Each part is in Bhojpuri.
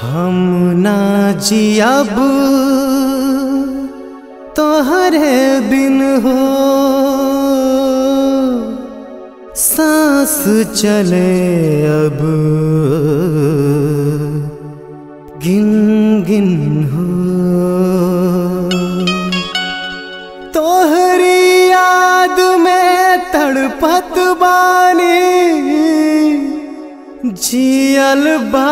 हम ना जियब तोहरे बिन हो सांस चले अब गिन गिन हो तोहरी याद में तड़पत बानी जियल बा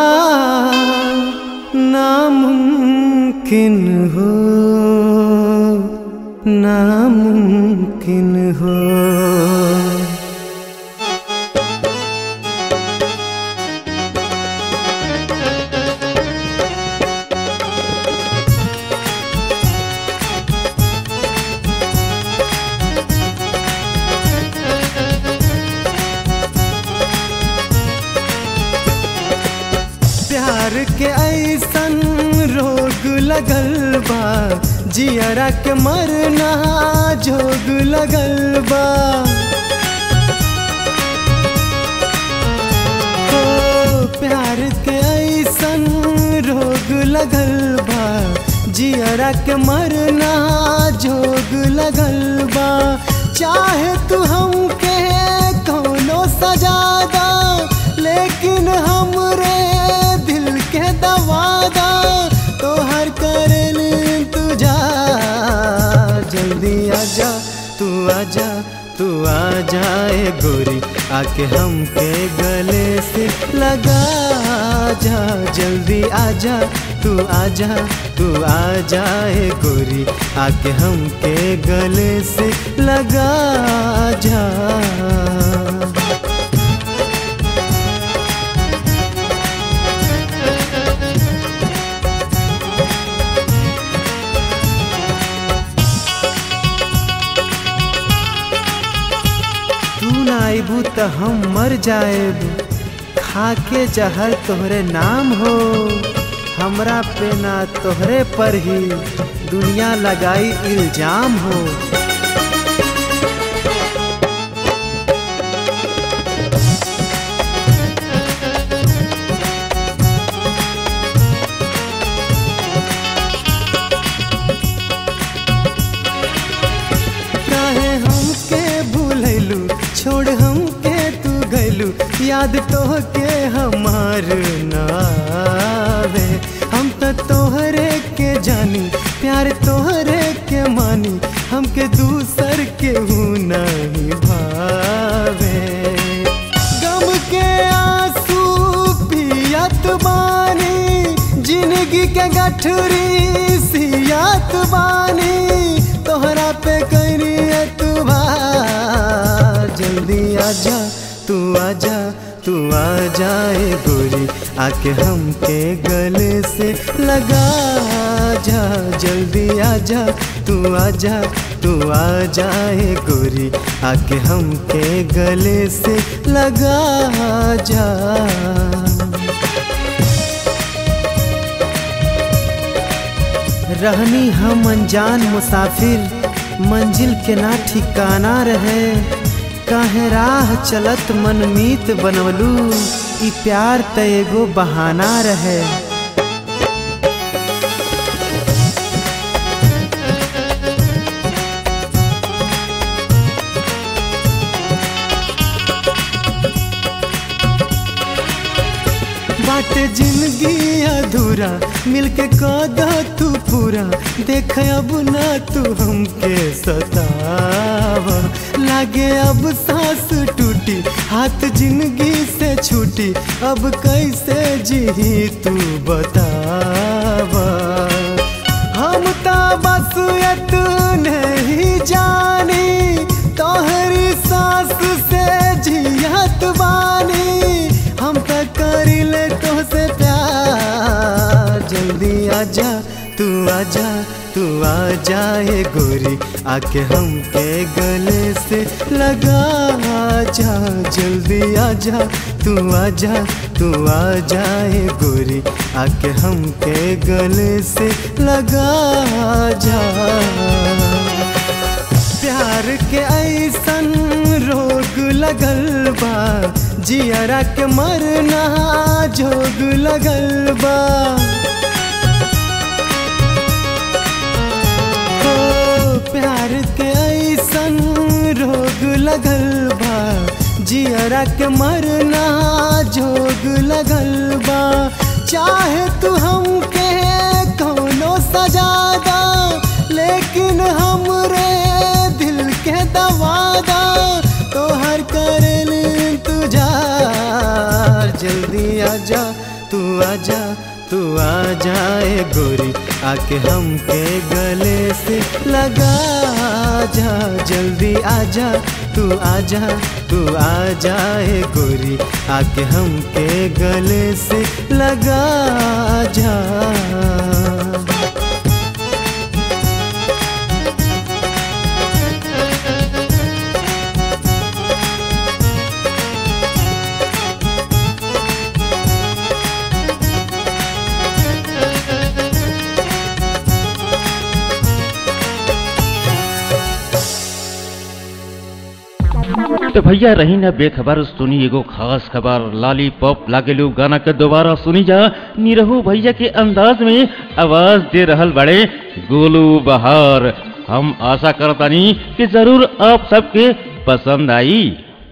नामुमकिन हो नामुमकिन हो प्यार के ऐसन रोग लगल बा जियरा के मरना जोग लगल बा हो प्यार के ऐसन रोग लगल बा जियरा के मरना जोग लगल बा चाहे तू हमके कौनो सजादा लेकिन हमरे दिल के दवादा तो हर कर तू जा जल्दी आजा तू आजा तू आ जाए गोरी आके हमके गले से लगा जा जल्दी आजा तू आजा तू आ जाए गोरी आके हमके गले से लगा जा तू ना आइबू त हम मर जाएब खाके जहर तोहरे नाम हो हमरा पे ना तोहरे पर ही दुनिया लगाई इल्जाम हो काहे हमके भूलैलू छोड़ हमके तू गैलू याद तो के हमार नावे हम तो तोहरे के जानी प्यार तोहरे के मानी हमके दूसर के हूँ नहीं भावे गम के आंसू पियत बानी जिंदगी के गठरी सियात बानी तोहरा पे करी तू जल्दी आजा तू आजा तू आ जाए गोरी आके हमके गले से लगा जा जल्दी आजा तू आजा तू आ जाए गोरी आके हमके गले से लगा जा रहनी हम अनजान मुसाफिर मंजिल के ना ठिकाना रहे काहे राह चलत मनमीत बनवलू ई प्यार त एगो बहाना रहे बाटे जिंदगी अधूरा मिलके कदा तू पूरा देख अब ना तू हमके सतावा लागे अब सांस टूटी हाथ जिंदगी से छूटी अब कैसे जी तू बतावा हम ता बस नहीं जानी तोहरी सांस से जियत बानी हम तो करिले तो से प्यार जल्दी आजा तू आजा तू आ जाए गोरी आके हमके गले से लगा जा जल्दी आजा तू आजा तू आ जाए गोरी आके हमके गले से लगा जा प्यार के ऐसन रोग लगल बा जियरा के मरना जोग लगल बा हो प्यार के ऐसन रोग लगल बा जियरा के मरना जोग लगल बा चाहे तू हमके कौनो सजादा लेकिन हमरे दिल के दवादा तो हर करल इंतजार जल्दी आजा तू आजा तू आ जाए गोरी आके हमके गले से लगा जा जल्दी आजा तू आजा तू आ जाए गोरी आके हमके गले से लगा जा तो भैया रही ना बेखबर सुनी एगो खास खबर लॉलीपॉप लागेलू गाना के दोबारा सुनी जा निरहू भैया के अंदाज में आवाज दे रहल बड़े गोलू बहार हम आशा करतानी कि जरूर आप सबके पसंद आई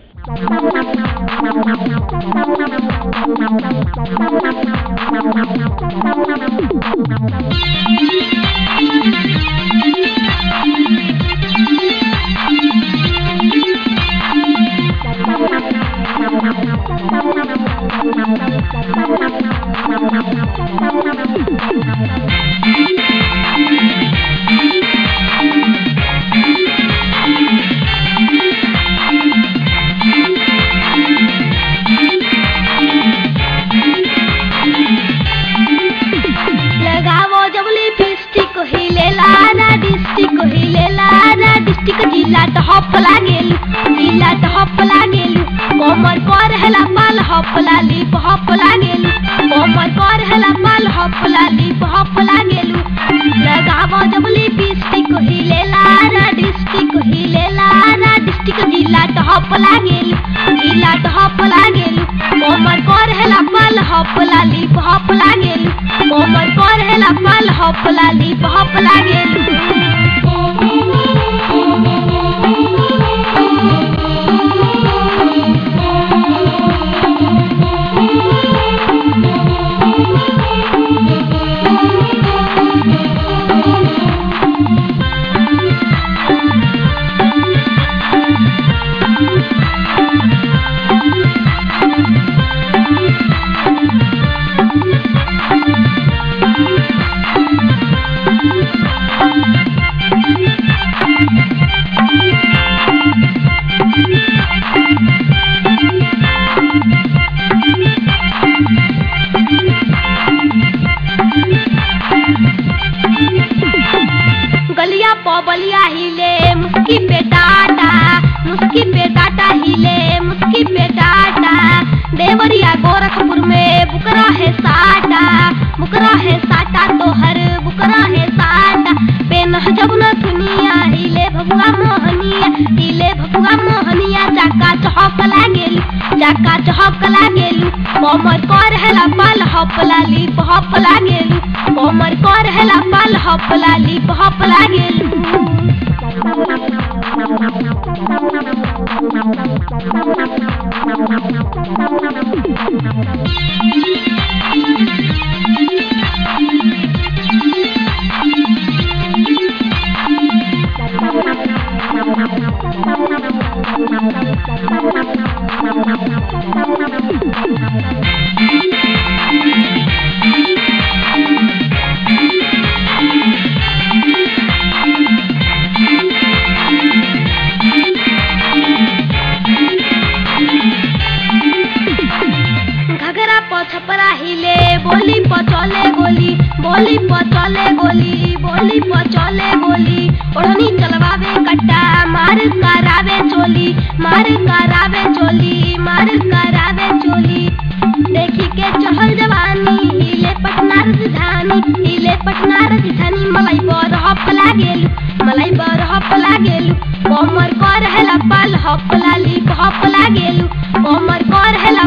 लगावो जबली फिस्टिक हिलेला ना डिस्टिक हिलेला ना डिस्टिक जिला त हप लागेलु जिला त हप लागेलु कोमर पर हेला पाल हप लाली हप लागेलु कोमर पर हेला पाल हप लाली हप लागेलु लगावो जबली फिस्टिक हिलेला ना डिस्टिक हिलेला ना डिस्टिक जिला त हप लागेलु जिला त हप लागेलु कोमर पर हेला पाल हप लाली हप लागेलु कोमर पर हेला पाल हप लाली हप लागेलु गलिया पबलिया हिले मुस्की पे डाटा मुस्की पे डाटा हिले मुस्की पे डाटा देवरिया गोरखपुर में बुकरा है साटा बुकरा है साटा तो हर बुकरा है साटा पेन जब न दुनिया हिले भगवा मोहनिया हिले भगवा मोहनिया चाका चौक लागेलु चाका चौक लागेलु कोमर कर हेला पाल हप लाली हप लागेलु कोमर कर हेला पाल हप लाली हप लागेलु घगरा प छपरा हिले बोली प चले गोली बोली प चले गोली बोली प चले गोली ओढ़नी चलवावे कट्टा मार करावे चोली मार करावे चोली मार करावे चोली देखी के चहल जवानी हिले पटना राजधानी हिले पटना राजधानी मलाई बर हप लागेलु मलाई बर हप लागेलु कोमर कर हेला पाल हप लाली हप लागेलु कोमर कर हेला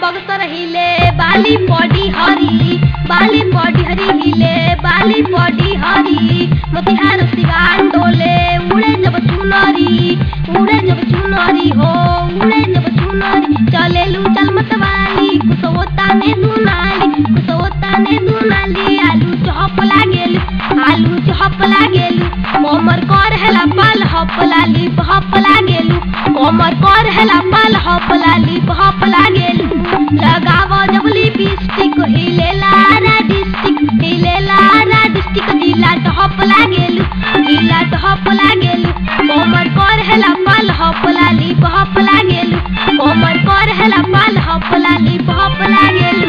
बक्सर हिले बाली पड़ी हरी बाली पड़ी हरी हिले बाली पड़ी हरी मोतिहार सिवान डोले उड़े जब चुनरी उड़े जब चुनरी हो उड़े जब चुनरी चले लू चल मतवाली कुसवता ने दुनाली कुसवता ने दुनाली आलू चहप लागेल आलू चहप लागेल कोमर कर हेला पाल हप लाली हप लागेल कोमर कर हेला पाल हप लाली हप लागेल लगाव जब लिपस्टिक हिलेला ना डिस्टिक हिलेला ना डिस्टिक जिला टहप लागेल जिला टहप लागेल कोमर कर हेला पाल हप लाली हप लागेल कोमर कर हेला पाल हप लाली हप लागेल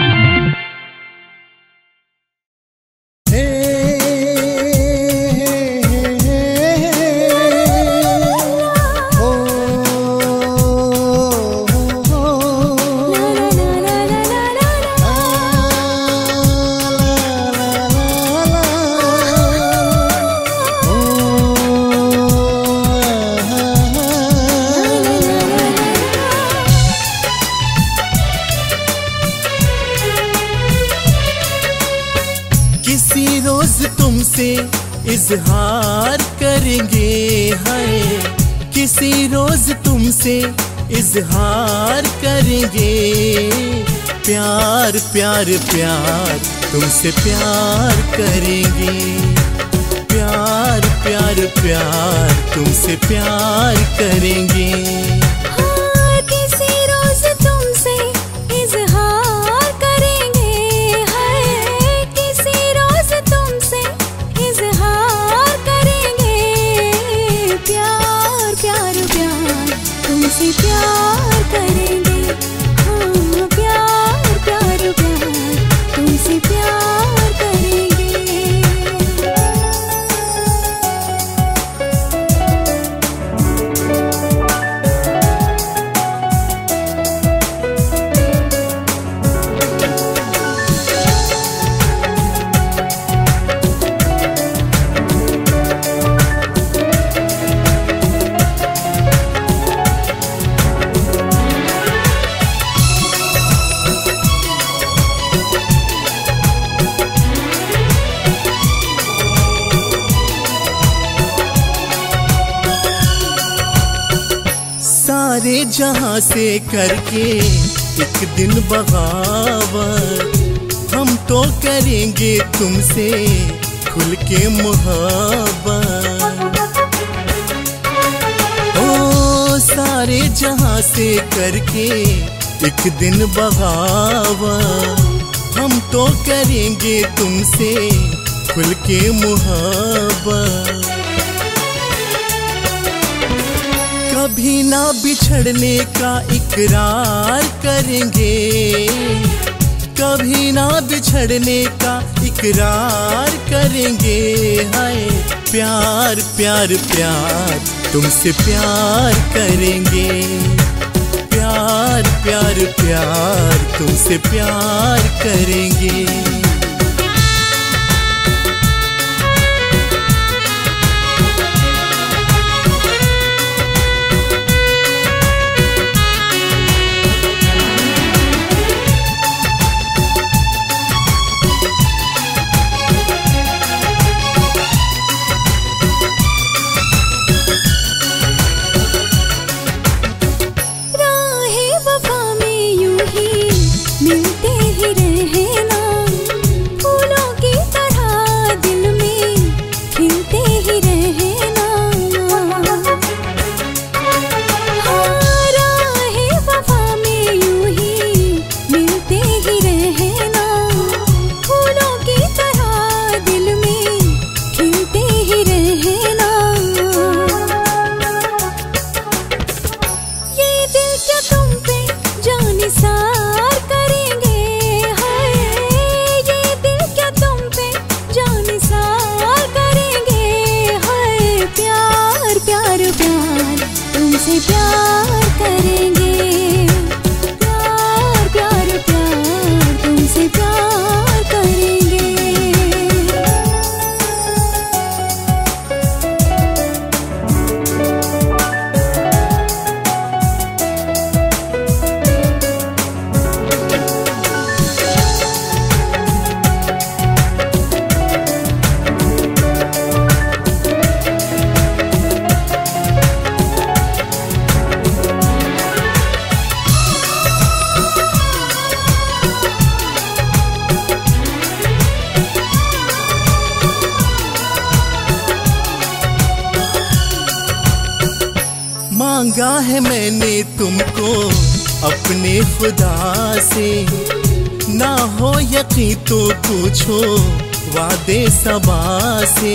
हे ओ किसी रोज तुमसे इजहार करेंगे हाय किसी रोज तुमसे इजहार करेंगे प्यार प्यार प्यार तुमसे प्यार करेंगे प्यार प्यार प्यार तुमसे प्यार करेंगे हाँ, किसी रोज तुमसे इजहार करेंगे हाय किसी रोज तुमसे इजहार करेंगे प्यार प्यार प्यार तुमसे प्यार करेंगे हाँ प्यार प्यार प्यार तुमसे प्यार करेंगे सारे जहां से करके एक दिन बगावत हम तो करेंगे तुमसे खुल के मोहब्बत ओ सारे जहां से करके एक दिन बगावत हम तो करेंगे तुमसे खुल के मोहब्बत कभी ना बिछड़ने का इकरार करेंगे कभी ना बिछड़ने का इकरार करेंगे हाय प्यार प्यार प्यार तुमसे प्यार करेंगे प्यार प्यार प्यार तुमसे प्यार करेंगे राहे वफा में यूं ही मिलते ही रहना है मैंने तुमको अपने खुदा से ना हो यकीन तो पूछो वादे सबा से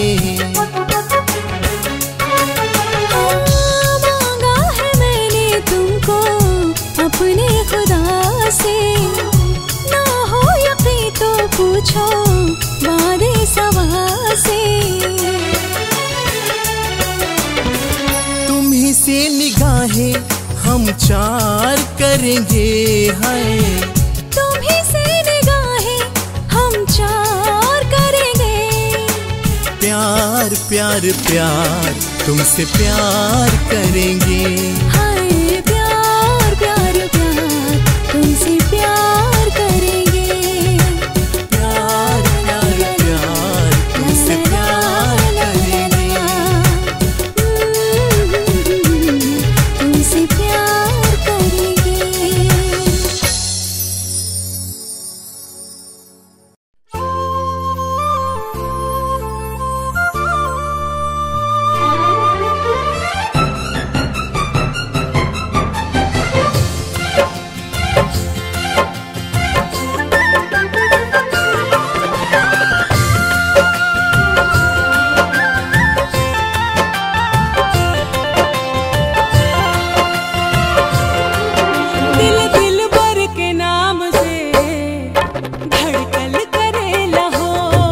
मांगा है मैंने तुमको अपने खुदा से ना हो यकीन तो पूछो वादे सवा से तुम्ही से निगाहें हम चार करेंगे हाय तुम्ही से निगाहें हम चार करेंगे प्यार प्यार प्यार तुमसे प्यार करेंगे हाय प्यार प्यार प्यार तुमसे प्यार करेंगे प्यार प्यार प्यार तुमसे प्यार करेंगे तुमसे प्यार करेंगे दिल दिल भर के नाम से धड़कन करेला हो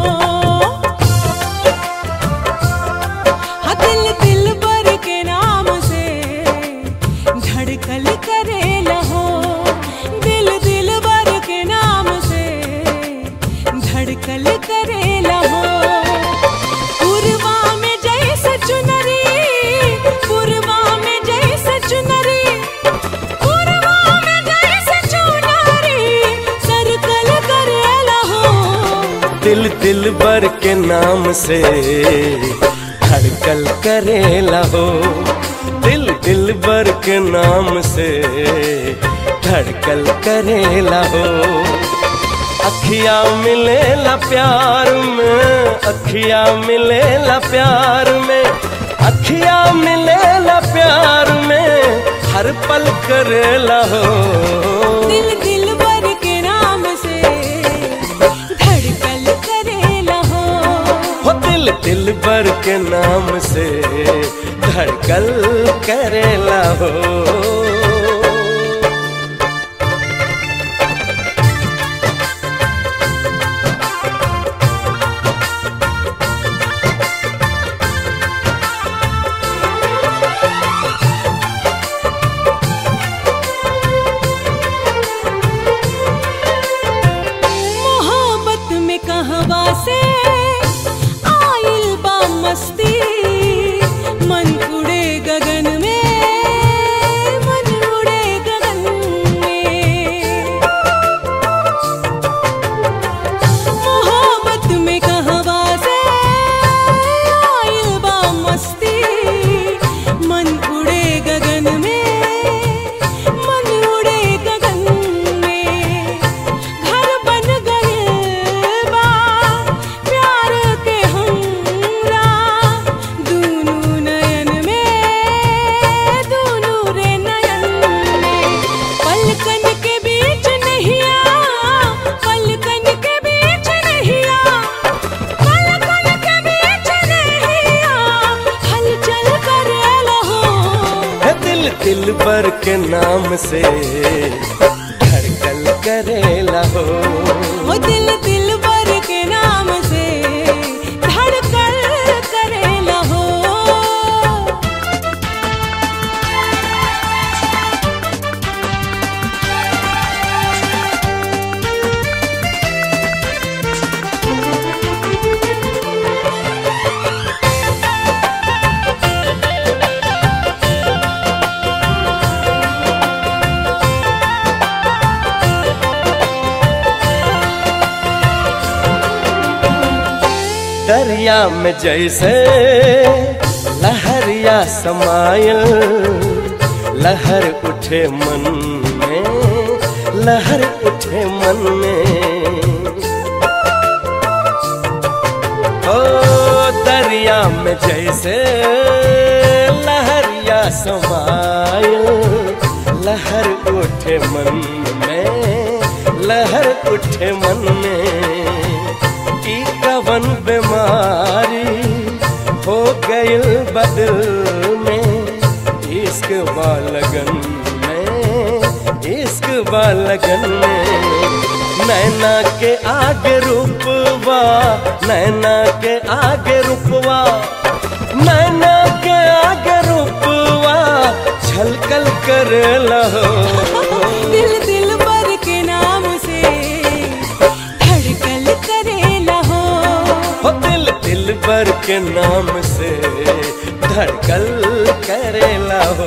हाँ दिल दिल भर के नाम से धड़कन करेला हो दिल दिल भर के नाम से धड़कन करेला हो पूर्वा में जैसे चुनरी पूर्वा में जैसे चुनरी पूर्वा में जैसे चुनरी सर्कल करेला हो दिल दिल बर के नाम से धड़कल करेला हो दिल दिल बर के नाम से धड़कल करेला हो अखिया मिलेला प्यार में अखिया मिलेला प्यार में अखिया मिलेला प्यार में हर पल करेला हो दिल दिल भर के नाम से धड़कन करेला हो हो दिल दिल बर के नाम से धड़कल करेला हो मोहब्बत में कहवा से आइल बा मस्ती मन उड़े गगन में मन उड़े गगन में मोहब्बत में कहवा से आइल बा मस्ती मन उड़े गगन में मन उड़े गगन में घर बन गए बा प्यार के हमरा दूनू नयन में दूनू रे नयन में पलकन के बीच नहीं आ पलकन के बीच नहीं आ पलकन के बीच नहीं आ हलचल करेला हो है दिल दिल बर के नाम से धड़कल करेला हो वो दिल दिल भर के नाम से धड़कन करेला हो दरिया में जैसे लहरिया समायल लहर उठे मन में लहर उठे मन में ओ दरिया में जैसे लहरिया समायल लहर उठे मन में लहर उठे मन में की कवन बीमारी हो गई बदल में इश्क बालगन में इश्क बालगन में नैना के आगे रूपवा नैना के आगे रूपवा नैना के आगे रूपवा छलकल कर लहो दिल दिल बर के नाम से धड़कन करेला हो हो दिल दिल भर के नाम से धड़कल करेला हो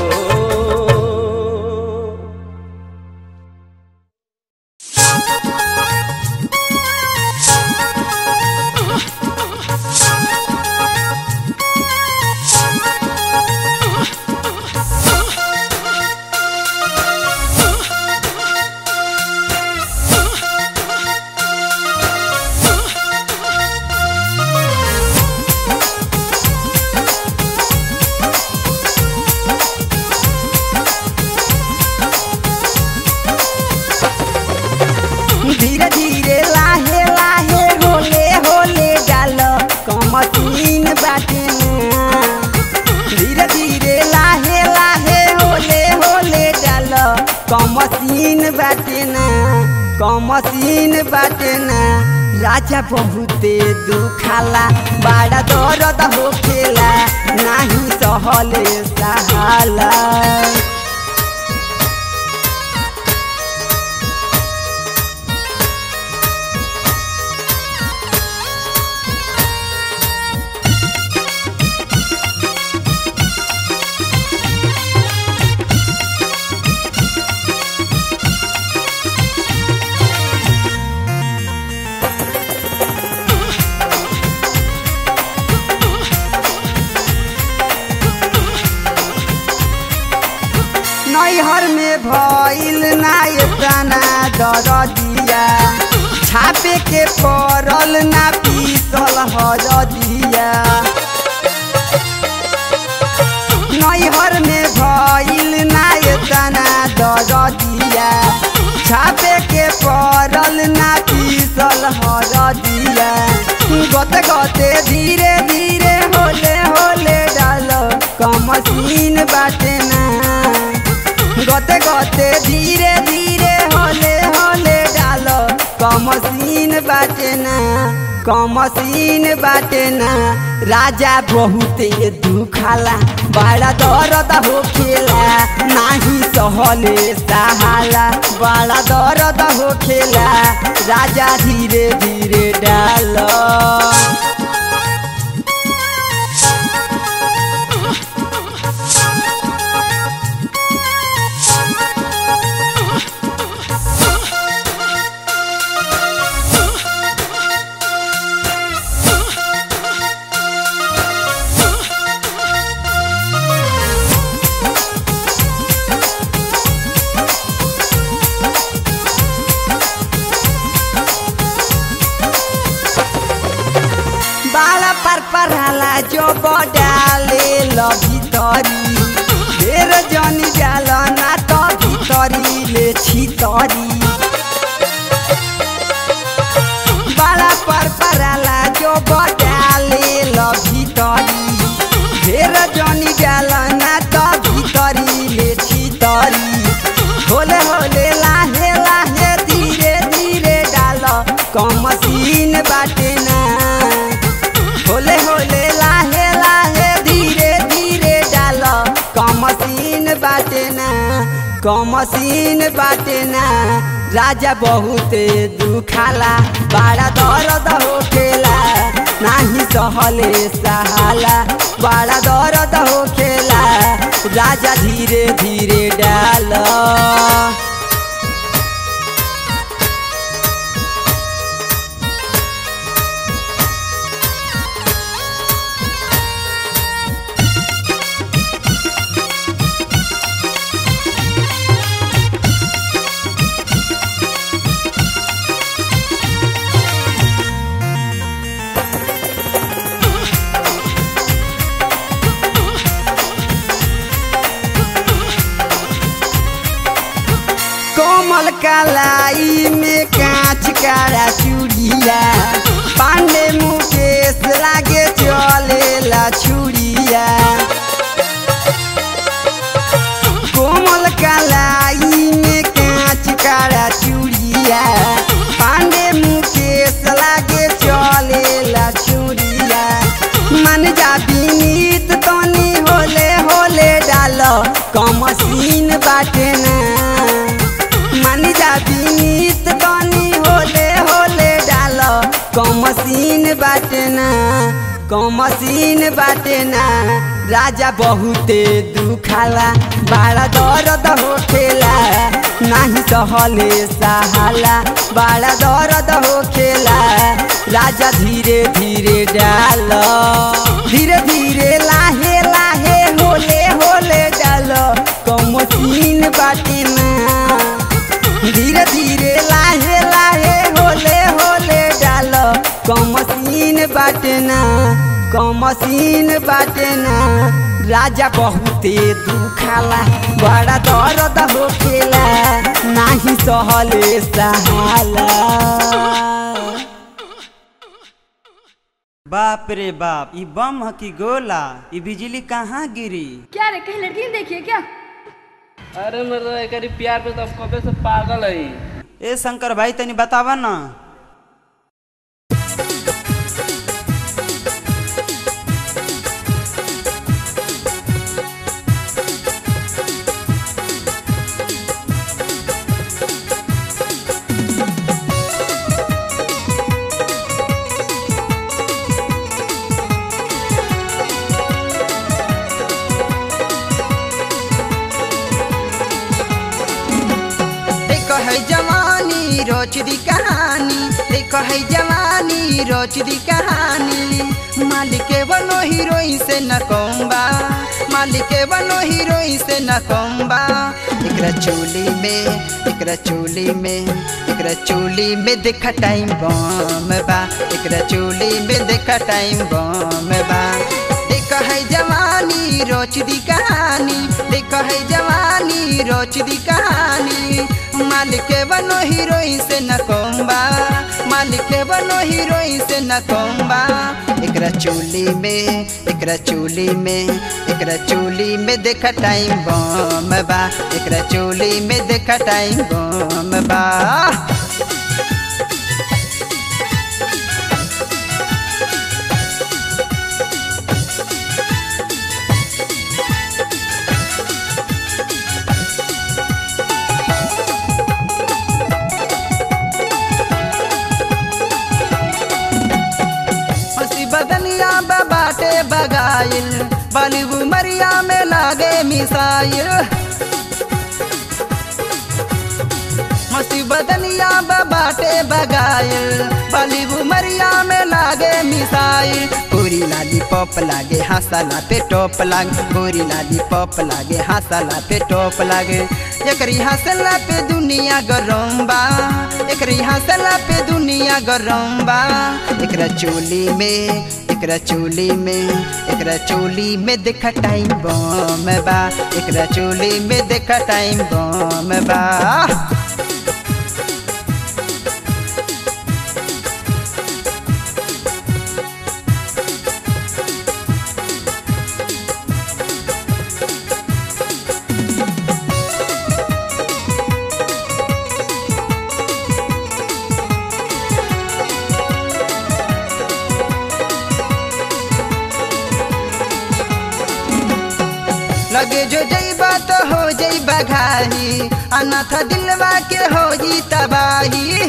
धीरे धीरे लाहे लाहे होले होले डाल कमसीन बाटे ना धीरे धीरे लाहे लाहे होले होले डाल कमसीन बाटे ना कमसीन बाटे ना राजा बहुते दुखाला बड़ा दर्द होखेला नाही सहले सहाला नैहर में भइल ना एतना दरदिया छापे के पड़ल ना पीसल हरदिया नैहर में भइल ना एतना दरदिया छापे के पड़ल ना पीसल हरदिया गते गते धीरे धीरे होले होले डाल कमसीन बाटे ना गते गते धीरे धीरे होले होले डाल कमसीन बाटे ना कमसीन बाटे ना राजा बहुते दुखाला बड़ा दर्द होखेला नाही सहले सहाला बड़ा दर्द होखेला राजा धीरे धीरे डाल बाला पर पराला जो बडाले ल भितरी ढेर जनी जाल ना त भितरी ले छितरी बाला पर पराला जो बडाले ल भितरी ढेर जनी जाल ना त भितरी ले छितरी होले होले लाहे लाहे धीरे धीरे डाल कमसीन बाटे ना होले होले लाहे लाहे धीरे धीरे डाल कमसीन बाटे ना कमसीन बाटे ना राजा बहुते दुखाला बड़ा दर्द होखेला नाही सहले सहाला बड़ा दर्द होखेला राजा धीरे धीरे डाल कोमल कलाई में कांच काड़ा चूड़िया पांडे मुकेश लागे चलेला छुड़िया कोमल कलाई में कांच काड़ा चूड़िया पांडे मुकेश लागे चलेला छुड़िया मन जा बीनीत तनी होले होले डाल कमसीन बाटे ना मन जा बीनीत तनी होले होले डाल कमसीन बाटे ना कमसीन बाटे ना राजा बहुते दुखाला बड़ा दर्द होखेला नाही सहले सहाला बड़ा दर्द होखेला राजा धीरे धीरे डाल धीरे धीरे लाहे लाहे होले होले डाल कमसीन बाटे ना धीरे धीरे लाहे लाहे होले होले डाल कमसीन बाटे ना कमसीन बाटे ना राजा बहुते दुखाला बड़ा दर्द होखेला नाही सहले सहाला बाप रे बाप ई बम ह की गोला ई बिजली कहाँ गिरी क्या रे कहीं लड़की नहीं देखी है क्या अरे मर्द एकरी प्यार पे तो कबे से पागल है ए शंकर भाई तनी बतावा ना देखो है जवानी रोच दी कहानी देखो है जवानी रोच दी कहानी मालिक बनो हीरोइन से न कोम्बा मालिक बनो हीरोइन से न कोम्बा एकरा चोली में एकरा चोली में एकरा चोली में देखा टाइम बम बा एकरा चोली में देखा टाइम बम बा देखो है जवानी रोच दी कहानी देखो है जवानी रोच दी कहानी मालिक बनो हीरोइन से न कोम्बा मालिक बनो हीरोइन से न कोम्बा एकरा चोली में एकरा चोली में एकरा चोली में देखा टाइम बम बा एकरा चोली में देखा टाइम बम बा हंसी बदनिया बाटे बगाइल बाली उमरिया में लागे मिसाइल हंसी बदनिया बाटे बगाइल बाली उमरिया में लागे मिसाइल पूरी लाली पॉप लागे हंसला पे टॉप लाग पूरी लाली पॉप लागे हंसला पे टॉप लागे एकरी हंसला पे दुनिया गरम बा एकरी हंसला पे दुनिया गरम बा एकरा चोली में एकरा चोली में एकरा चोली में देखा टाइम बम बा एकरा चोली में देखा टाइम बम बा लगे जो जईबा तो हो जईबा घाही अनाथ दिलवा के हो जी तबाही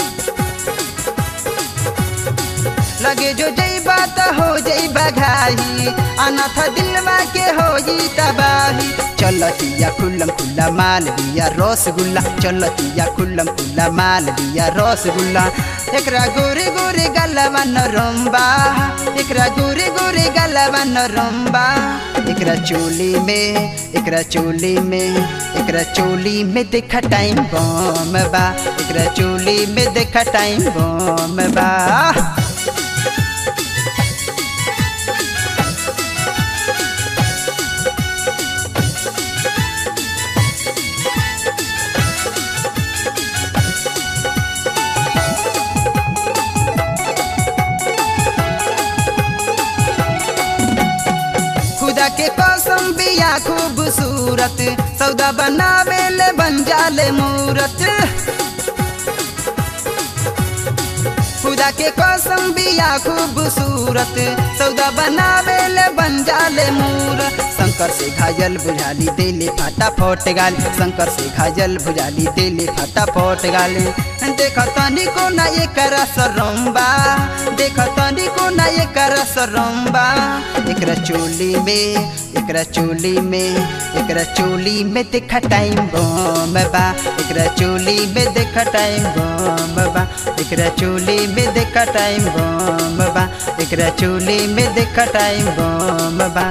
लगे जो जईबा तो हो जईबा घाही अनाथ दिलवा के हो जी तबाही चलतिया खुल्लम खुल्ला माल दिया रसगुल्ला चलतिया खुल्लम खुल्ला माल दिया रसगुल्ला एकरा गोरे गोरे गलवा नरम्बा एकरा गोरे गोरे गलवा नरम्बा एकरा चोली में एकरा चोली में एकरा चोली में देखा टाइम बम बा एकरा चोली में देखा टाइम बम बा खूबसूरत सौदा बनावे ले बन जाले मूरत खुदा के कसम बिया खूबसूरत सौदा बनावे ले बन जाले मूर शंकर से घायल बुझाली दिले फाटा फोट गाल शंकर से घायल बुझाली दिले फाटा फोट गाल देख तनी को ना ये करा सरम्बा देख तनी को ना ये करा सरम्बा एकरा चोली में एकरा चोली में एकरा चोली में देख टाइम बम बा एकरा चोली में देख टाइम बम बा एकरा चोली में देख टाइम बम बा एकरा चोली में देख टाइम बम बा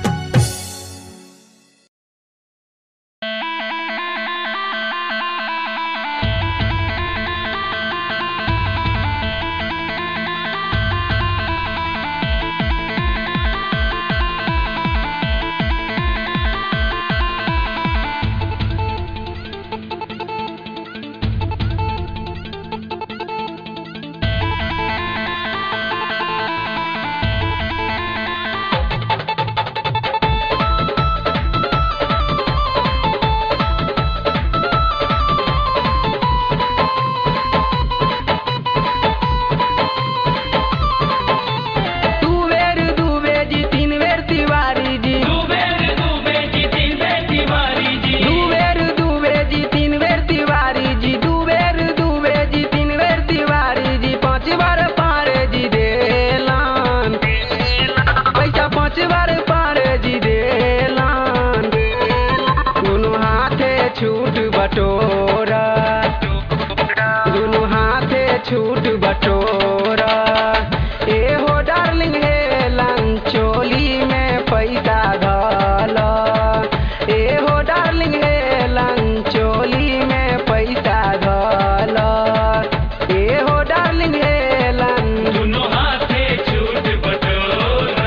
दू बेर दू बेजी तीन बेर तिवारी जी दू बेर दू बेजी तीन बेर तिवारी जी दू बेर दू बेजी तीन बेर तिवारी जी दू बेर दू बेजी तीन बेर तिवारी जी पाँच बार पारे जी देलान पैसा पाँच बार पारे जी देलान दोनों हाथे छूट बटोरा दोनों हाथे छूट बटोरा ए हो डार्लिंग हे लंचोली में पैसा धल ए हो डार्लिंग हे लंचोली में पैसा धल ए हो डार्लिंग हे लं दोनों हाथे छूट बटोरा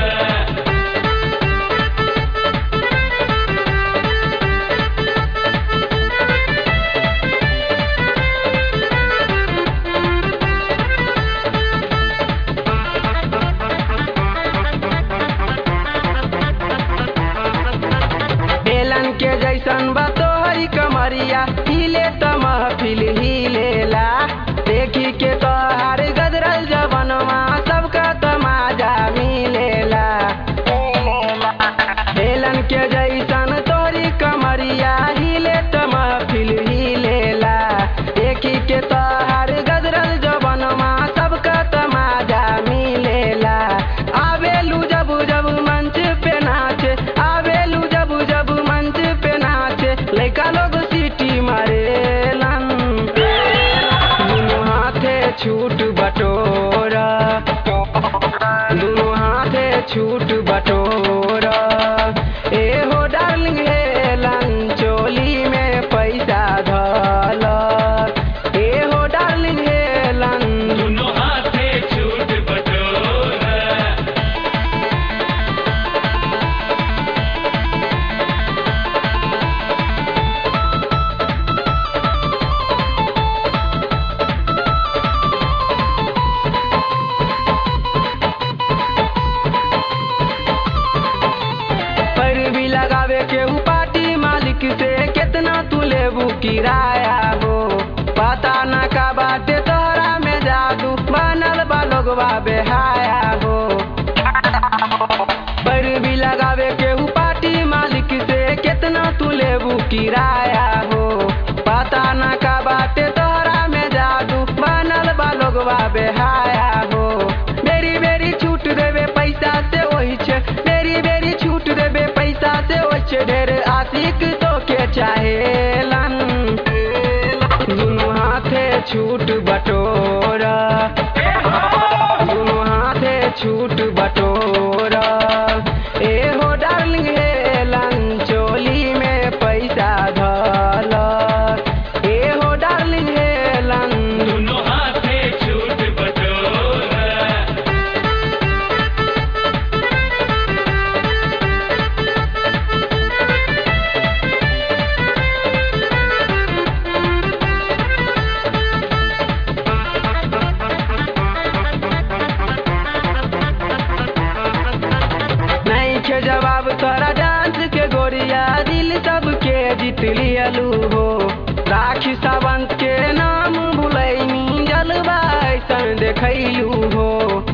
बेलन के जैसन बतोहरी कमरिया हिले त महफिल हिलेला देखी के तोहार गदरल जवनवा सबका तमाजा मिलेला बेलन के जैसन तोरी कमरिया हिले त महफिल हिलेला देखी के तोहार गदरल जवनवा सबका तमाजा मिलेला आवेलू जब जब मंच पे नाचे आवेलू जब जब मंच पे नाचे लइका लोग सीटी मारेलन दोनों हाथे छूट बटोरा दोनों हाथे छूट बटोरा ए हो डार्लिंग हे लंचोली में पैसा धल ए हो डार्लिंग हे लं दोनों हाथे छूट बटोरा पर भी लगावे के ऊ पार्टी मालिक से कितना तू लेबू किराया हो पता न का बाटे तोहरा में जादू बनल बा लोगवा बेहाया हो पर भी लगावे के ऊ पार्टी मालिक से कितना तू लेबू किराया हो पता न का बाटे तोहरा में जादू बनल बा लोगवा बेहाया हो बेरी बेरी छूट देवे पैसा से ओही छे बेरी बेरी छूट देवे पैसा से ओही छे ढेर आशिक तो के चाहेलन दोनों हाथे छूट बटोरा दोनों हाथे छूट बटोरा ए हो डार्लिंग हे लंचोली में पैसा धल ए हो डार्लिंग हे लं दोनों हाथे छूट बटोरा लियलू हो राखी सावंत के नाम भुलैनी जलवा ऐसन देखैलू हो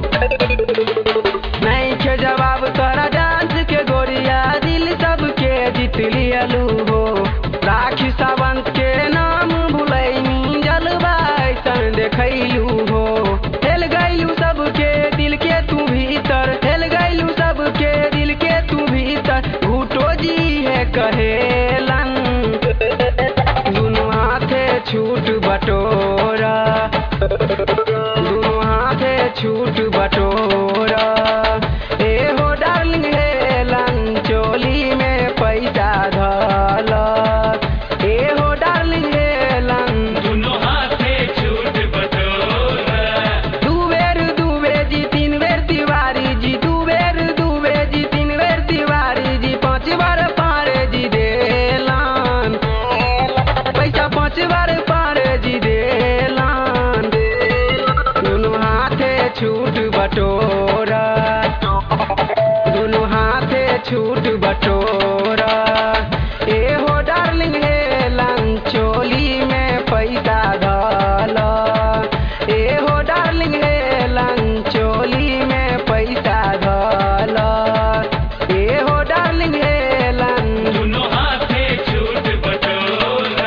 नहीं के जवाब तोरा डांस के गोरिया दिल सबके जीत लियलू हो राखी सावंत के नाम भुलैनी जलवा ऐसन देखैलू हो हेल गैलू सबके दिल के तू भीतर हेल गैलू सबके दिल के तू भीतर भूटो जी है कहेलन दुनू हाथे छूट बटोरा दुनू हाथे छूट बटोरा ए हो डार्लिंग हेलन चोली में पैसा धल ए हो डार्लिंग हेलन दुनो हाथे छूट बटोरा दू बेर दू बेर जी तीन बेर तिवारी जी दू बेर दू बेर जी तीन बेर तिवारी जी पाँच बार पारे जी देलान पैसा पाँच बार पारे जी देलान दुनू हाथे छूट बटोरा दुनू हाथे छूट बटोरा ए हो डार्लिंग हेलन चोली में पैसा धल ए हो डार्लिंग हेलन चोली में पैसा धल ए हो डार्लिंग हेलन दुनो हाथे छूट बटोरा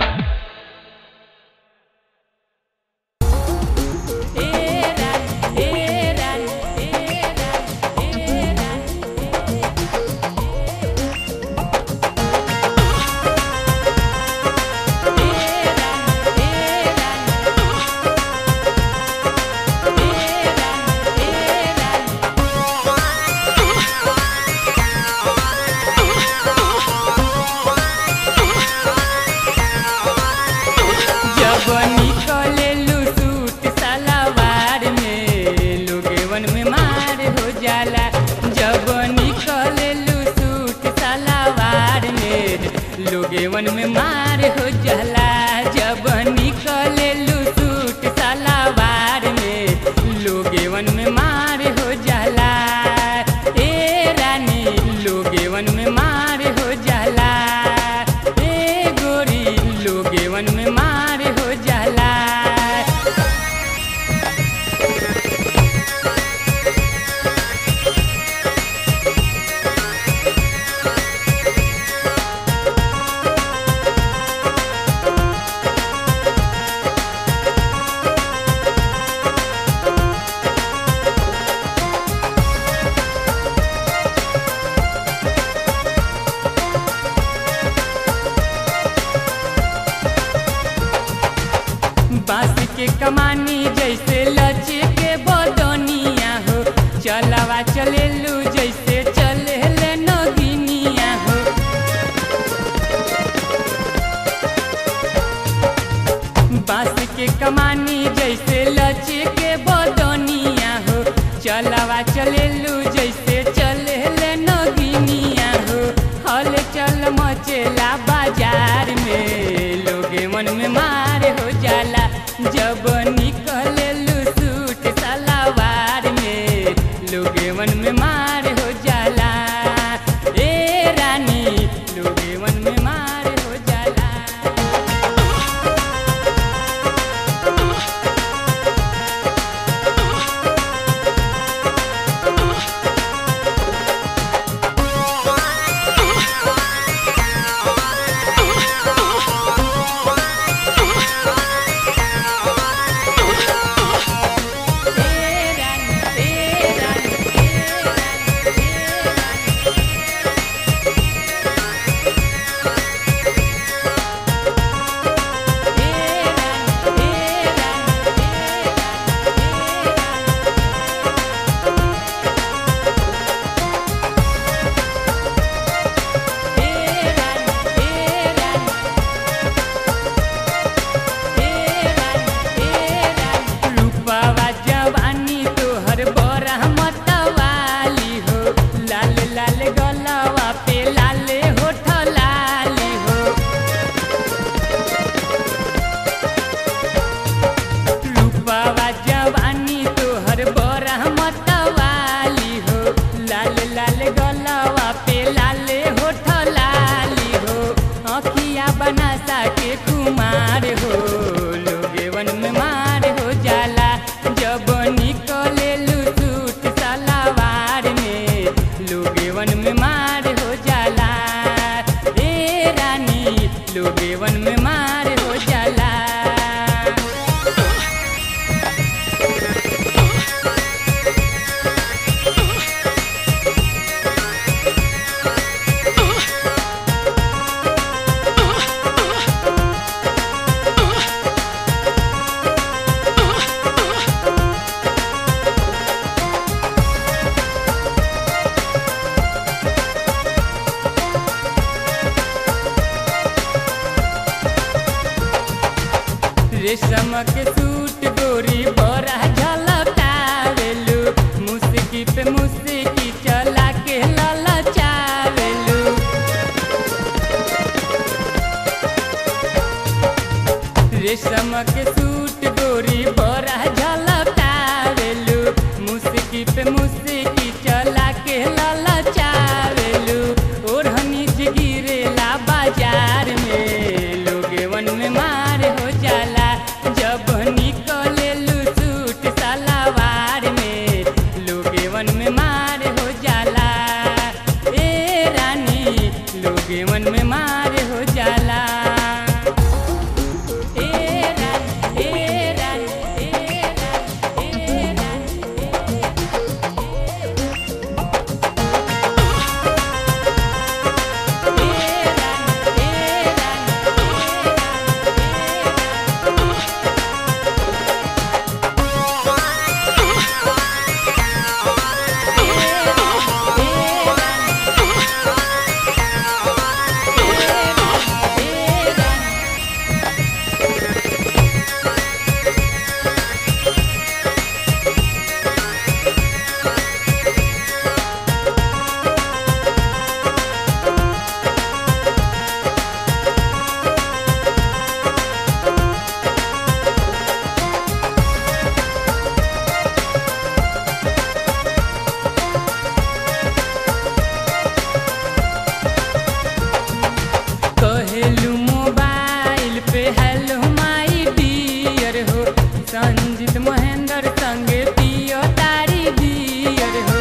जब निकलेलू सूट सलवार में लोगेवन में मार हो जाला जब निकलेलू सूट सलवार में लोगेवन में मार हो जाला जब निकलेलू सूट सलवार में लोगेवन में मार हो जाला ए रानी लोगेवन में मार हो जाला ए गोरी लोगेवन में मार हो जाला बांस के कमानी जैसे लचे के बदनिया हो चलवा चलेलू जैसे चले ले नगिनिया हो बांस के कमानी जैसे लचे के बदनिया हो चलवा चलेलू जैसे चले ले नगिनिया हो हल चल मचेला बाजार में लोगे मन में मार हो जाला जब निकलेलू सूट सलवार में लोगे मन में मार हो जाला ए रानी लोगे मन में मार हो जाला रेशम के सूट गोरी बड़ा झलकावेलू मुस्की पे मुस्की चला के ललचावेलू रेशम के सूट गोरी बड़ा झलकावेलू मुस्की पे मुस्की चला के ललचावेलू ओढ़नी गिरेला बाजार में लोगे वन में मार हो जाला जब निकलेलू सूट सलवार में लोगे वन में मार हो जाला ए रानी लोगे वन में मार हो जाला ए रानी ए रानी ए रानी ए रानी कहेलू मोबाइल पे हेलो माई डियर हो संजीत महेंद्र संगे पियो तारी बियर हो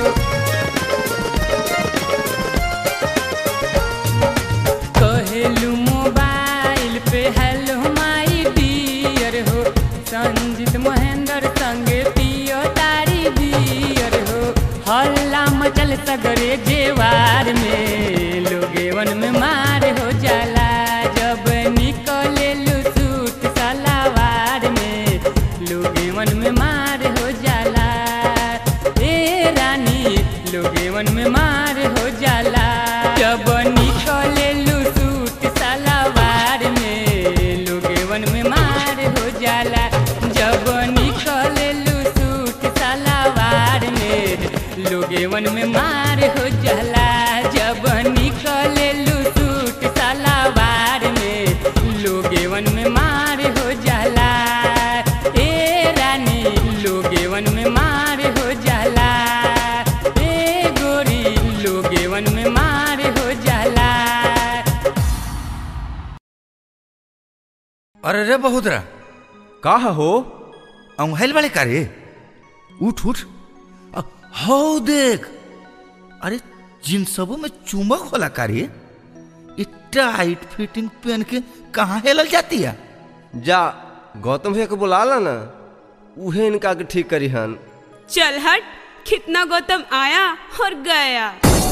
कहेलू मोबाइल पे हेलो माई डियर हो संजीत महेंद्र संगे पियो तारी बियर हो हल्ला मचल सगरे जेवार में लोगे वन में मार हो जाला जब निकले सूट सलावार में लोगे वन में मार हो जाला ए रानी लोगे वन में मार हो जाला जब निकले सूट सलावार में लोगे वन में मार हो जाला जब निकले सूट सलावार में लोगे वन में मार हो जाला जब निकले सूट सलावार में लोगे वन में मार हो जाला ए रानी लोगे वन में मार हो जाला ए गोरी लोगे वन में मार हो जाला अरे रे बहुतरा का हो अंगहल वाले का रे उठ उठ अ, हौ देख अरे जिन सबों में चुंबक होला का रे ये टाइट फिटिंग पहन के कहाँ हेलल जाती है जा गौतम भैया को बुला ला ना उहे इनका के ठीक करी हन चल हट कितना गौतम आया और गया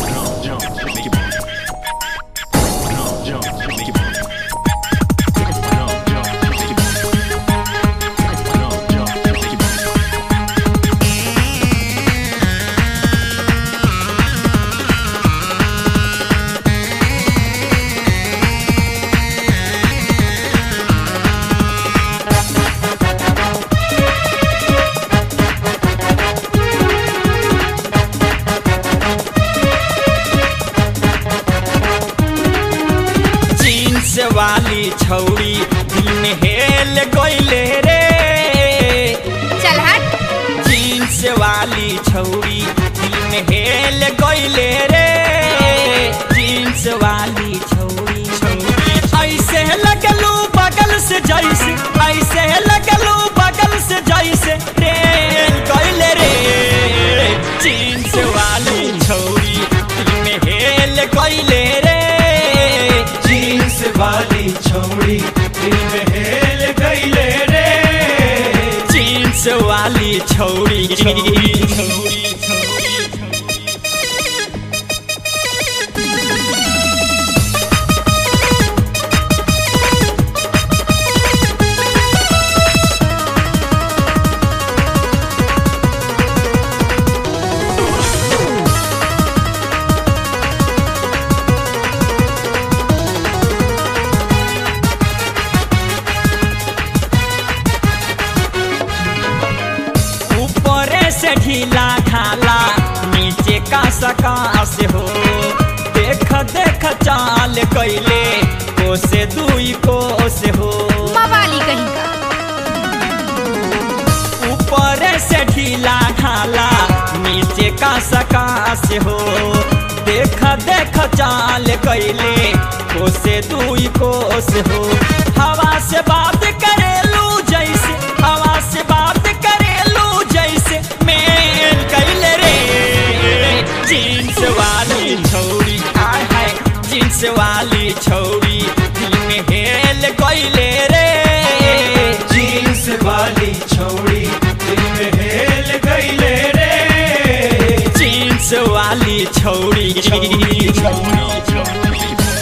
जीन्स वाली छौड़ी दिल में हेल गईले रे चल हट जीन्स वाली छौड़ी दिल में हेल गईले रे जीन्स वाली छौड़ी छौड़ी ऐसे लगलू बगल से जैसे ऐसे लगलू बगल से जैसे रेल गईले रे जीन्स वाली छौड़ी दिल में हेल गईले रे जीन्स वाली छौड़ी दिल में हेल गईले रे जीन्स वाली छौड़ी छौड़ी छौड़ी ढीला ढाला नीचे का सकाश हो देख देख चाल कैले कोसे दुई कोस हो मवाली कहीं का ऊपर से ढीला ढाला नीचे का सकाश हो देख देख चाल कैले कोसे दुई कोस हो हवा से बात करेलू जैसे हवा से बात करेलू जैसे मेल कैले रे जींस वाली छौरी आय हाय जींस वाली छौरी दिल में हेल कैले रे जींस वाली छौड़ी दिल में हेल गईले रे जींस वाली छौरी छौरी छौरी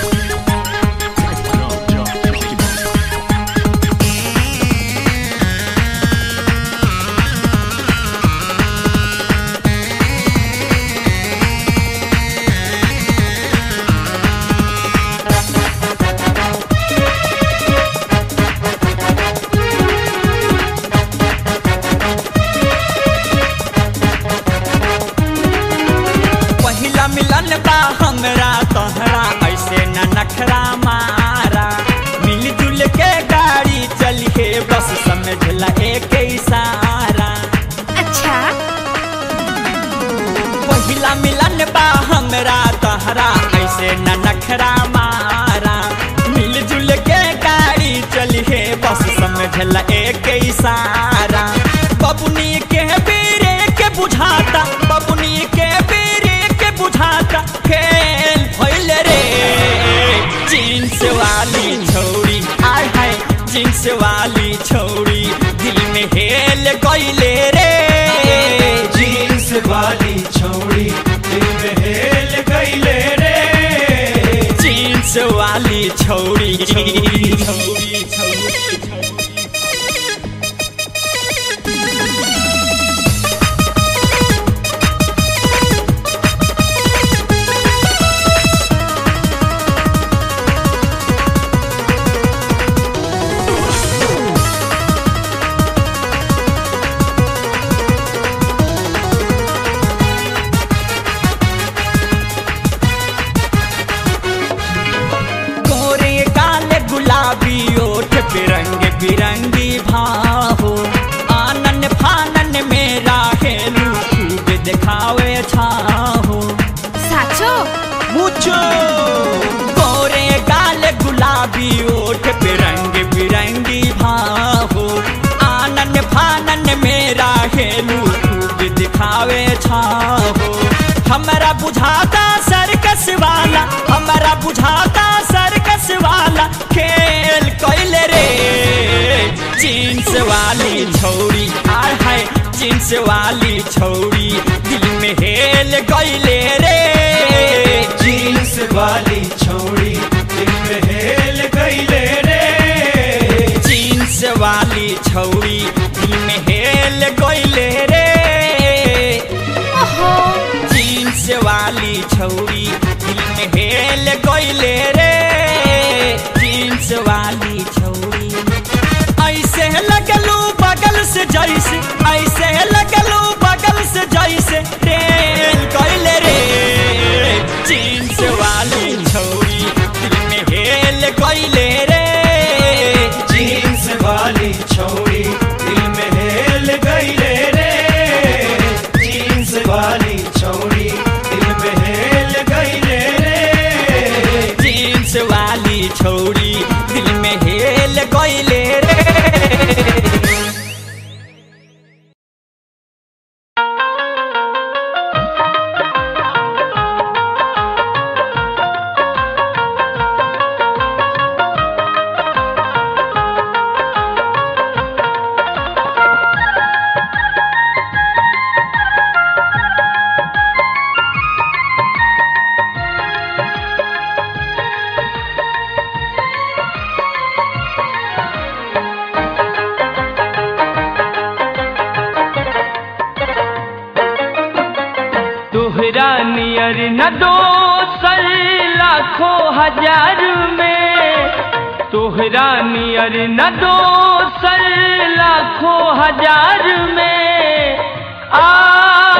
पहिला मिलन बा हमरा तोहरा ऐसे न नखरा मारा मिलजुल के गाड़ी चलिए बस समझला एक इशारा अच्छा पहिला मिलन बा हमरा तोहरा ऐसे न नखरा मारा मिलजुल के गाड़ी चलिए बस समझला एक इशारा बबुनी के बेरे के बुझाता बबुनी के बेरे के बुझाता खेल भइल रे जींस वाली छौरी आय हाय जींस वाली छौरी दिल में हेल गइले रे जींस वाली छौड़ी दिल में हेल गईले रे जींस वाली छौरी छौरी छौरी छौरी गोरे काले गुलाबी ओठ बिरंग बिरंगी भाहो आनन फानन मेरा हेलू खूब दिखावे छाहो साचो मुझो गोरे काले गुलाबी ओठ बिरंग बिरंगी भाहो आनन फानन मेरा हेलू खूब दिखावे छाहो हमरा बुझाता सर्कस वाला हमरा बुझाता सर्कस वाला खेल कैले रे जींस वाली छौरी आय हाय जींस वाली छौरी दिल में हेल गईले रे जींस वाली छौड़ी दिल में हेल गईले रे जींस वाली छौरी दिल में हेल गईले रे ओहो जींस वाली छौरी दिल में हेल गईले रे जींस वाली छौरी ऐसे लगलू बगल से जैसे ऐसे लगलू बगल से जैसे ट्रेन गईले रे जींस वाली छौरी दिल में हेल गईले रे जींस वाली छौड़ी दिल में हेल गईले रे जींस वाली छौड़ी दिल में हेल गईले रे जींस वाली छौरी दिल में हेल गईले रे तोहरा नियर न दोसर लाखों हजार में तोहरा नियर न दोसर लाखों हजार में आ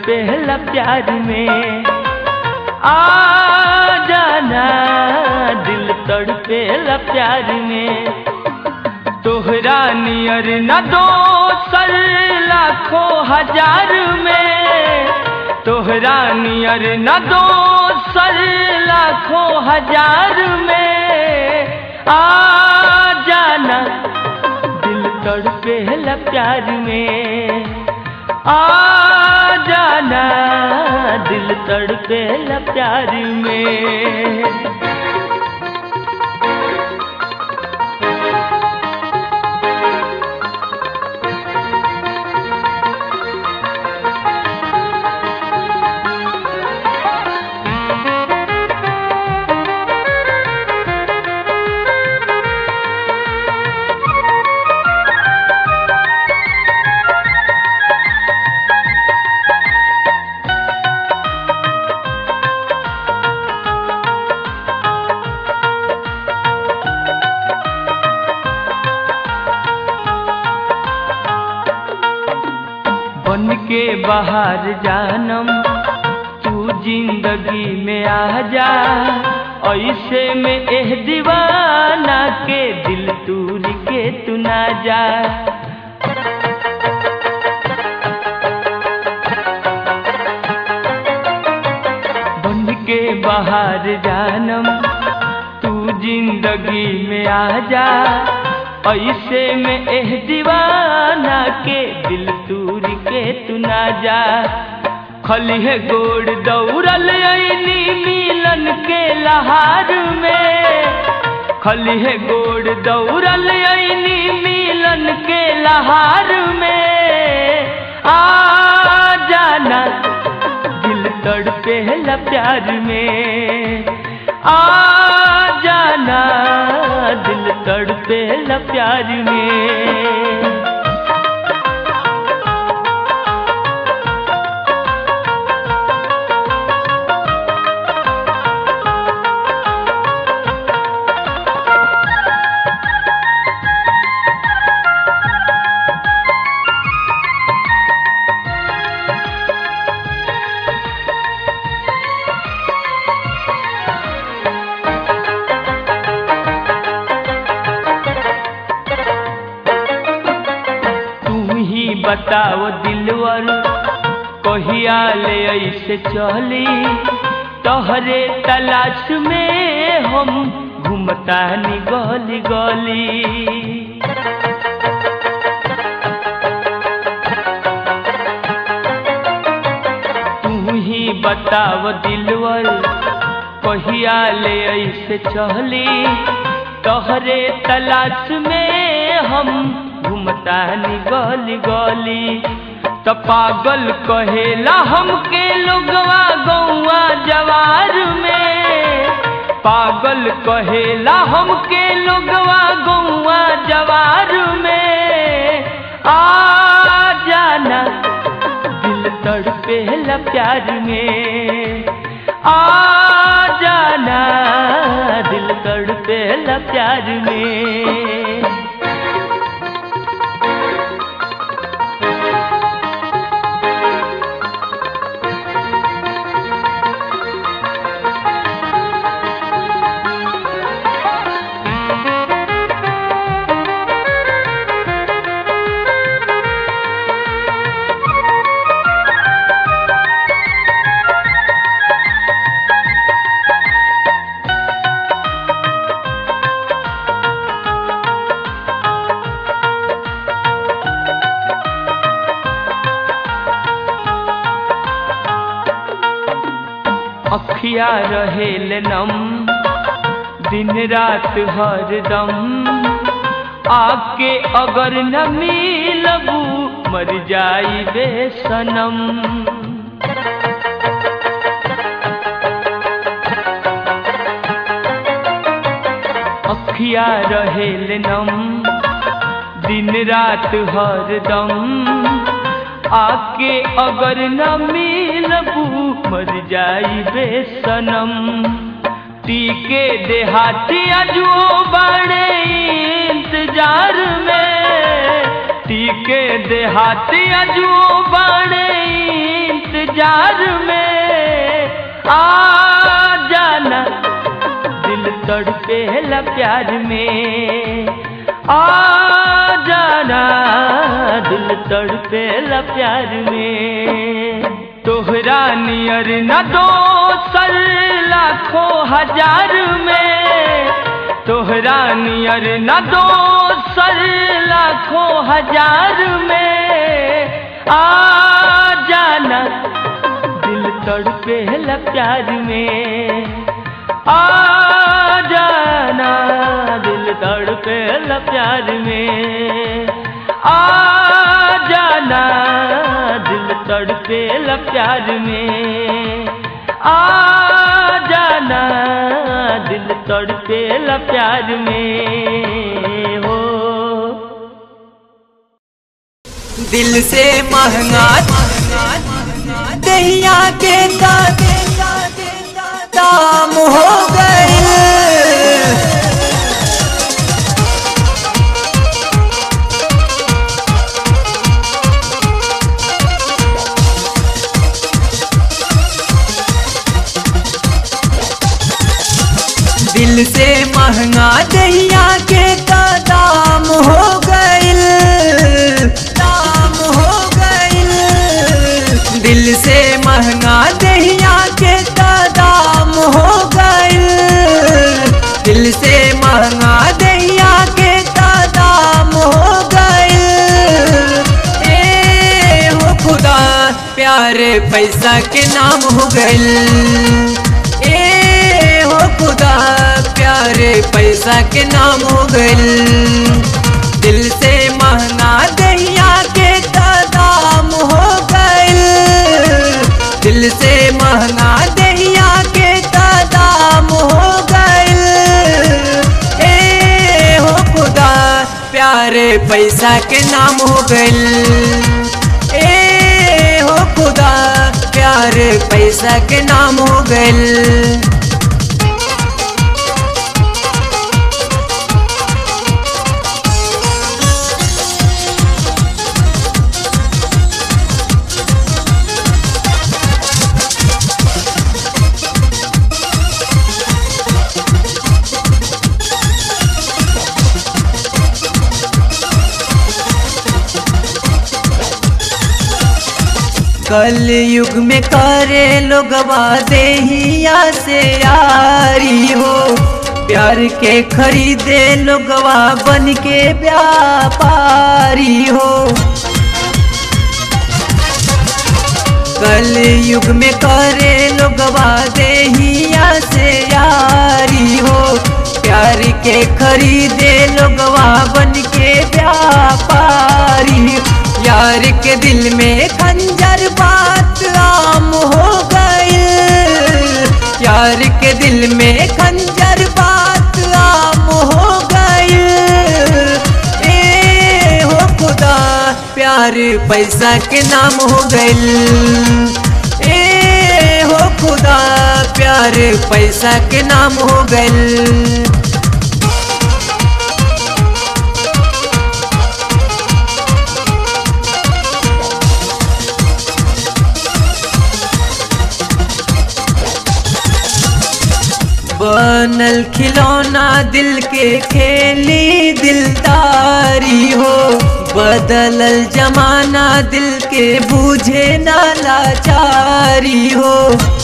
तड़पेला प्यार में आ जाना दिल तड़पेला प्यार में तोहरा नियर न दो सर लाखों हजार में तोहरा नियर न दो सर लाखों हजार में आ जाना दिल तड़पेला प्यार में आ जाना दिल तड़पेला प्यार में बन के बाहर जानम तू जिंदगी में आ जा ऐसे में एह दीवाना के दिल तूर के तू ना जा बन के बाहर जानम तू जिंदगी में आ जा ऐसे में एह दीवाना के दिल तूर के तू ना जा खलिहे गोड़ दौड़ल ऐनी मिलन के लहार में खलिहे गोड़ दौड़ल ऐनी मिलन के लहार में आ जाना दिल तड़पेला प्यार में आ जाना दिल तड़पेला प्यार में तू ही बताओ दिलवर कहिया ले ऐसे चली तोहरे तलाश में हम घूमता नी गली गली तू ही बताओ दिलवर कहिया ले ऐसे चली तोहरे तलाश में हम घूमता नी गली गली त पागल कहेला हमके लोगवा गौआ जवार में पागल कहेला हमके लोगवा गौआ जवार में आ जाना दिल तड़पेला प्यार में आ जाना दिल तड़पेला प्यार में अखिया रहेल नम दिन रात हरदम आके अगर न मिलबू मर जाई बे सनम अखिया रहेल नम दिन रात हरदम आके अगर न मिलबू मर जाई बे सनम टीके देहाती अजो बड़े इंतजार में टीके देहाती अजो बड़े इंतजार में आ जाना दिल तड़पेला प्यार में आ जाना दिल तड़पेला प्यार में तोहरा नियर न दोसर लाखों हजार में तोहरा नियर न दोसर लाखों हजार में आ जाना दिल तड़पेला प्यार में आ जाना दिल तड़पेला प्यार में आ जाना दिल तड़पेला प्यार में आ जाना दिल तड़पेला प्यार में हो दिल से महंगा दहिया के दाम हो गए दिल से महंगा दहिया के दाम हो गइल दाम हो गइल दिल से महंगा दहिया के दाम हो गइल दिल से महंगा दहिया के दाम हो गइल ए हो खुदा प्यारे पैसा के नाम हो गइल ए हो खुदा प्यारे पैसा के नाम हो गइल दिल से महंगा दहिया के दाम हो गइल दिल से महंगा दहिया के दाम हो गइल ए हो खुदा प्यारे पैसा के नाम हो गइल ए हो खुदा प्यारे पैसा के नाम हो गइल कल युग में करे लोगवा देहिया से यारी हो प्यार के खरीदे लोगवा बन के व्यापारी हो कल युग में करे लोगवा देहिया से यारी हो प्यार के खरीदे लोगवा बन के व्यापारी यार के दिल में खंजर बात आम हो गई यार के दिल में खंजर बात आम हो गई ए हो खुदा प्यार पैसा के नाम हो गई ए हो खुदा प्यार पैसा के नाम हो गई बनल खिलौना दिल के खेली दिलदारी हो बदलल जमाना दिल के बूझे ना लाचारी हो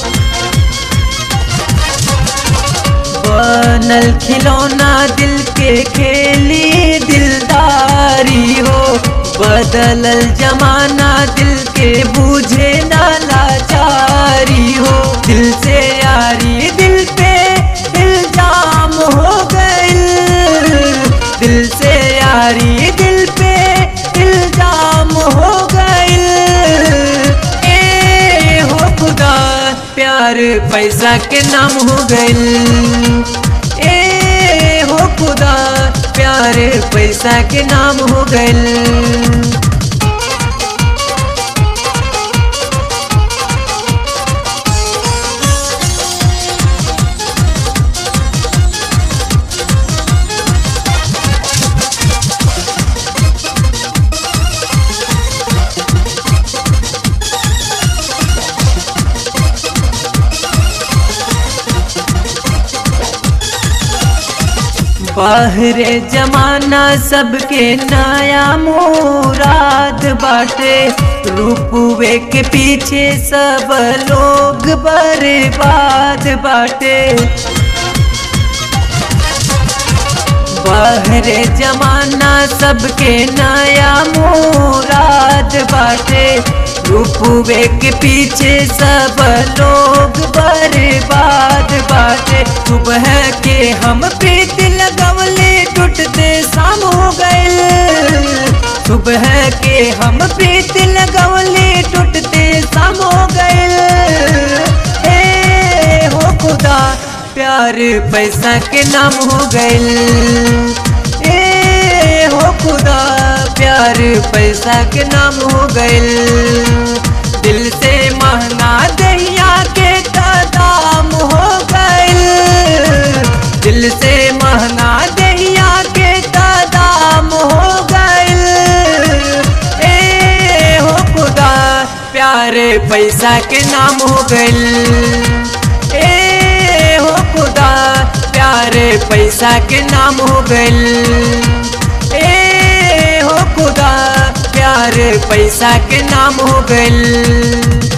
बनल खिलौना दिल के खेली दिलदारी हो बदलल जमाना दिल के बूझे ना लाचारी हो दिल से यारी दिल पे इल्जाम हो गइल दिल से यारी दिल पे इल्जाम हो गइल ए हो खुदा प्यार पैसा के नाम हो गइल ए हो खुदा प्यार पैसा के नाम हो गइल बाहरे जमाना सबके नया मुराद बाटे रूपवे के पीछे सब लोग बर्बाद बाटे बाहरे जमाना सबके नया मुराद बाटे रूपवे के पीछे सब लोग बर्बाद बाटे सुबह के हम प्रीत लगवले टूटते शाम हो गए सुबह के हम प्रीत लगवले टूटते शाम हो गए ए हो खुदा प्यार पैसा के नाम हो गए ए हो खुदा प्यार पैसा के नाम हो गए दिल से महंगा दहिया के दाम हो गए दिल से महंगा दहिया के दाम हो गए ए हो खुदा प्यार पैसा के नाम हो गए ए हो खुदा प्यार पैसा के नाम हो गए ए हो खुदा प्यार पैसा के नाम हो गए